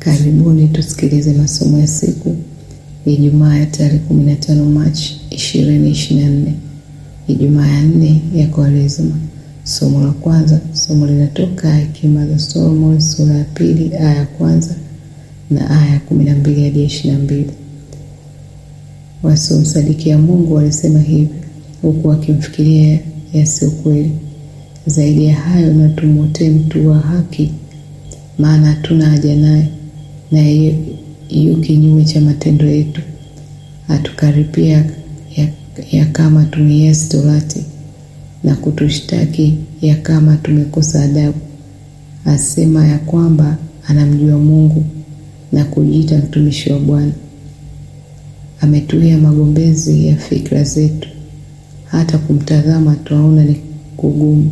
Karibuni tusikilize masomo ya siku ya Ijumaa ya tarehe 15 Machi 2024, Ijumaa ya nne ya Kwaresima. Somo la kwanza, somo linatoka Hekima za Solomoni sura ya pili aya ya kwanza na aya ya 12 hadi 22. Wasiomsadikia Mungu walisema hivi huku wakimfikiria yasiyo kweli. Zaidi ya hayo, na tumwotee mtu wa haki, maana hatuna haja naye, naye yu kinyume cha matendo yetu, atukaripia ya, ya kama tumeiasi torati na kutushtaki ya kama tumekosa adabu. Asema ya kwamba anamjua Mungu na kujiita mtumishi wa Bwana. Ametuia magombezi ya fikra zetu, hata kumtazama twaona ni kugumu.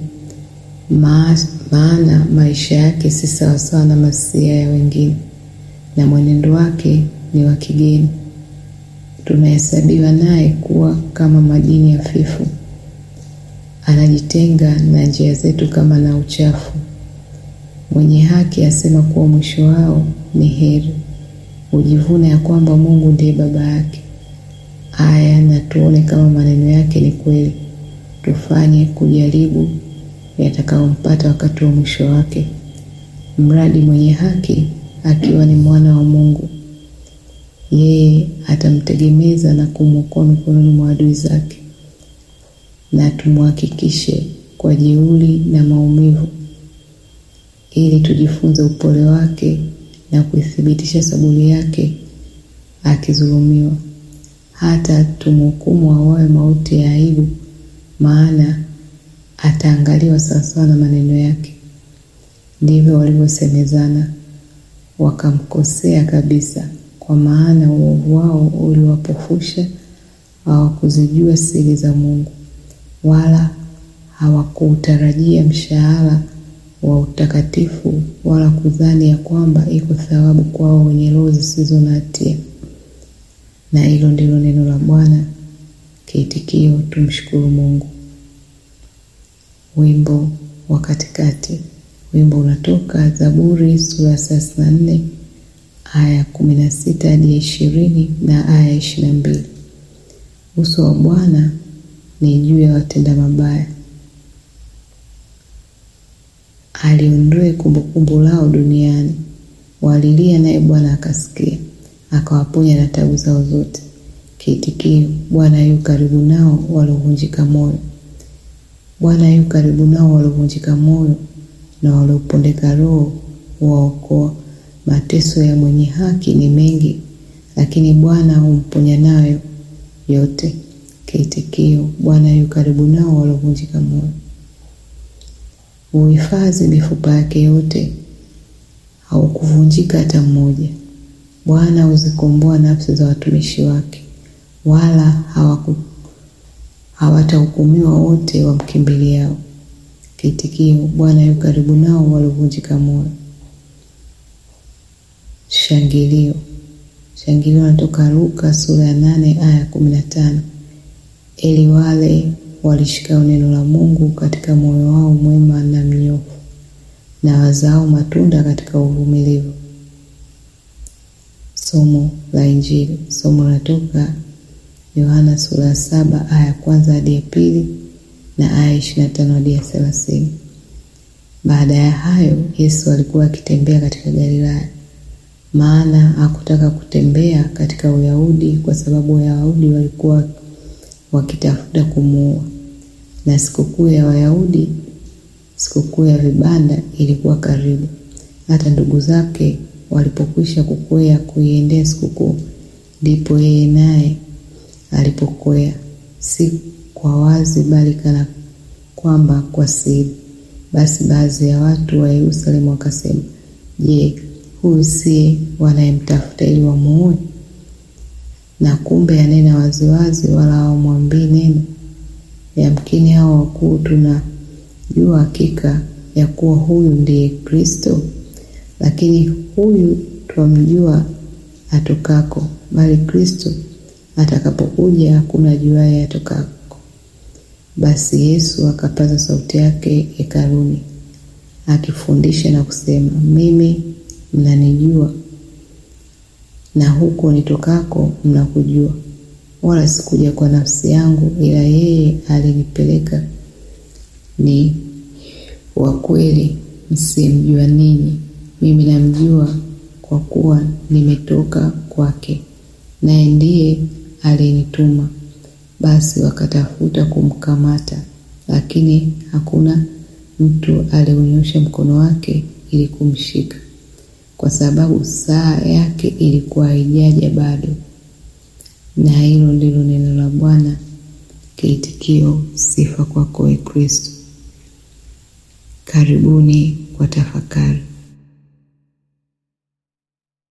Maana maisha yake si sawasawa na masia ya wengine, na mwenendo wake ni wa kigeni. Tunahesabiwa naye kuwa kama majini hafifu, anajitenga na njia zetu kama na uchafu. Mwenye haki asema kuwa mwisho wao ni heri, hujivuna ya kwamba Mungu ndiye baba yake. Aya, na tuone kama maneno yake ni kweli, tufanye kujaribu yatakayompata wakati wa mwisho wake. Mradi mwenye haki akiwa ni mwana wa Mungu, yeye atamtegemeza na kumwokoa mikononi mwa adui zake. Na tumhakikishe kwa jeuri na maumivu, ili tujifunze upole wake na kuithibitisha saburi yake akidhulumiwa, hata tumhukumu auawe mauti ya aibu, maana ataangaliwa sawasawa na maneno yake. Ndivyo walivyosemezana, wakamkosea kabisa, kwa maana uovu wao uliwapofusha, hawakuzijua siri za Mungu, wala hawakuutarajia mshahara wa utakatifu, wala kudhani ya kwamba iko thawabu kwao wenye roho zisizo na hatia. Na hilo ndilo neno la Bwana. Kiitikio: tumshukuru Mungu. Wimbo wa katikati. Wimbo unatoka Zaburi sura ya thelathini na nne aya ya kumi na sita hadi ya ishirini na aya ya ishirini na mbili. Uso wa Bwana ni juu ya watenda mabaya, aliondoe kumbukumbu lao duniani. Walilia naye Bwana akasikia, akawaponya na tabu zao zote. Kiitikio: Bwana yu karibu nao waliovunjika moyo. Bwana yu karibu nao waliovunjika moyo na waliopondeka roho huwaokoa. Mateso ya mwenye haki ni mengi, lakini Bwana humponya nayo yote. Kiitikio: Bwana yu karibu nao waliovunjika moyo. Huhifadhi mifupa yake yote, haukuvunjika hata mmoja. Bwana huzikomboa nafsi za watumishi wake, wala hawaku hawatahukumiwa wote wamkimbiliao. Kiitikio: Bwana yu karibu nao waliovunjika moyo. Shangilio. Shangilio natoka Luka sura ya nane aya ya kumi na tano ili wale walishikao neno la Mungu katika moyo wao mwema na mnyofu, na wazao matunda katika uvumilivu. Somo la Injili. Somo linatoka Yohana sura ya saba aya ya kwanza hadi ya pili na aya ishirini na tano hadi ya thelathini. Baada ya hayo Yesu alikuwa akitembea katika Galilaya, maana hakutaka kutembea katika Uyahudi kwa sababu Wayahudi walikuwa wakitafuta kumuua, na sikukuu ya Wayahudi, sikukuu ya vibanda, ilikuwa karibu. Hata ndugu zake walipokwisha kukwea kuiendea sikukuu, ndipo yeye naye alipokwea, si kwa wazi, bali kana kwamba kwa siri. Basi baadhi ya watu wa Yerusalemu wakasema, Je, huyu siye wanayemtafuta ili wamuue? Na kumbe anena waziwazi, wala hawamwambii neno. Yamkini hao wakuu tunajua hakika ya kuwa huyu ndiye Kristo, lakini huyu twamjua atokako, bali Kristo atakapokuja hakuna ajuaye atokako. Basi Yesu akapaza sauti yake hekaluni akifundisha na kusema, mimi mnanijua na huko nitokako mnakujua, wala sikuja kwa nafsi yangu, ila yeye alinipeleka ni wa kweli, msimjua ninyi. Mimi namjua, kwa kuwa nimetoka kwake, naye ndiye alinituma. Basi wakatafuta kumkamata, lakini hakuna mtu aliunyosha mkono wake ili kumshika, kwa sababu saa yake ilikuwa haijaja bado. Na hilo ndilo neno la Bwana. Kiitikio: sifa kwako, Ee Kristo. Karibuni kwa tafakari.